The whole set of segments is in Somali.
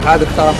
xaadirkaa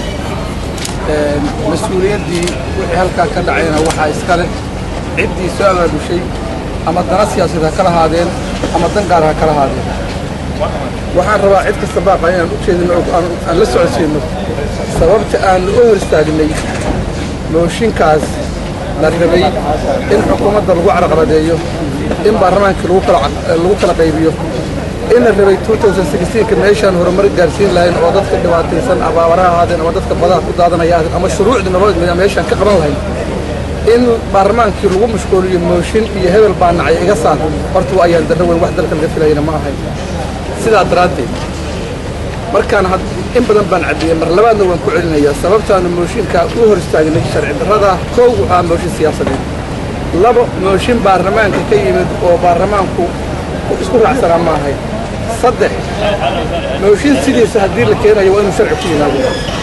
mas-uuliyaddii wixii halkaa ka dhacayna waxaa iskale ciddii soo abaabushay ama dana siyaasadeed ha kala haadeen ama dan gaar ha kala haadeen waxaan rabaa cid kasta baaqa inaan u jeedino oo aan aan la socodsiinno sababta aan u hor istaagnay mooshinkaas la rabay in xukuumadda lagu carqaladeeyo in baarlamaankii lagu kala lagu kala qaybiyo in la rabay 2016ka meeshaan horumar gaarsiin lahayn oo dadka dhibaataysan abaabaraha ahaadeen ama dadka badaha ku daadanaya ahaadeen ama shuruucdii nabad mida meeshaan ka qaban lahayn in baarlamaankii lagu mashquuliyo mooshin iyo hebel baa nacay iga saar horta waa ayaan darro weyn wax dalka laga filayana ma ahayn sidaa daraaddeed markaan in badan baan caddiyey mar labaadna waan ku celinayaa sababtaanu mooshinkaa u hor istaagnay sharci darrada kow waxaa mooshin siyaasadeed labo mooshin baarlamaanka ka yimid oo baarlamaanku isku raacsanaa ma ahayn saddex mooshin sidiisa haddii la keenayo waa inuu sharci ku yimaado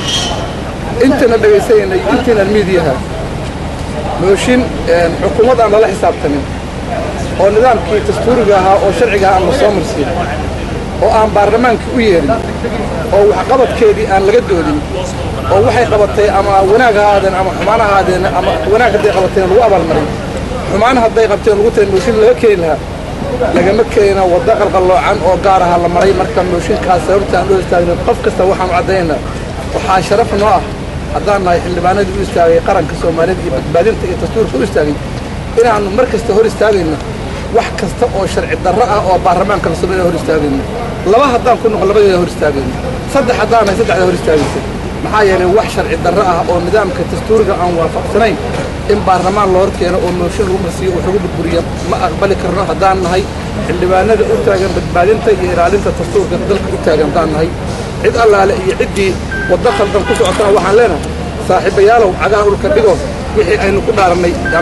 intana dhagaysanaynay intiinaan miidiyaha mooshin xukuumad aan lala xisaabtamin oo nidaamkii dastuuriga ahaa oo sharciga ahaa aan la soo marsiin oo aan baarlamaankii u yeedhin oo waxqabadkeedii aan laga doodin oo waxay qabatay ama wanaag ha ahaadeen ama xumaan ha ahaadeen ama wanaag hadday qabateen lagu abaalmarin xumaan hadday qabteen lagu tahay mooshin laga keeni lahaa lagama keenina waddo qalqalloocan oo gaar aha la maray marka mooshinkaas sababta aan u istaagna qof kasta waxaan u caddaynaa waxaa sharaf noo ah haddaan nahay xildhibaanadii u istaagay qaranka soomaaliyed iyo badbaadinta iyo dastuurka u istaagay inaannu mar kasta hor istaagayno wax kasta oo sharci darro ah oo baarlamaanka la sameeya hor istaagayno laba haddaan ku noqon labadeeda hor istaagayno saddex haddaan nahay saddexda hor istaagaysa maxaa yeelay wax sharci darro ah oo nidaamka dastuuriga aan waafaqsanayn in baarlamaan la hor keeno oo mooshin lagu marsiiyo wax lagu burburiyo ma aqbali karno haddaan nahay xildhibaanada u taagan badbaadinta iyo ilaalinta dastuurka dalka u taagan haddaan nahay cid allaale iyo ciddii waddo khaldan ku socotana waxaan leenahay saaxiibayaalow cagaha dhulka dhigo wixii aynu ku dhaarannay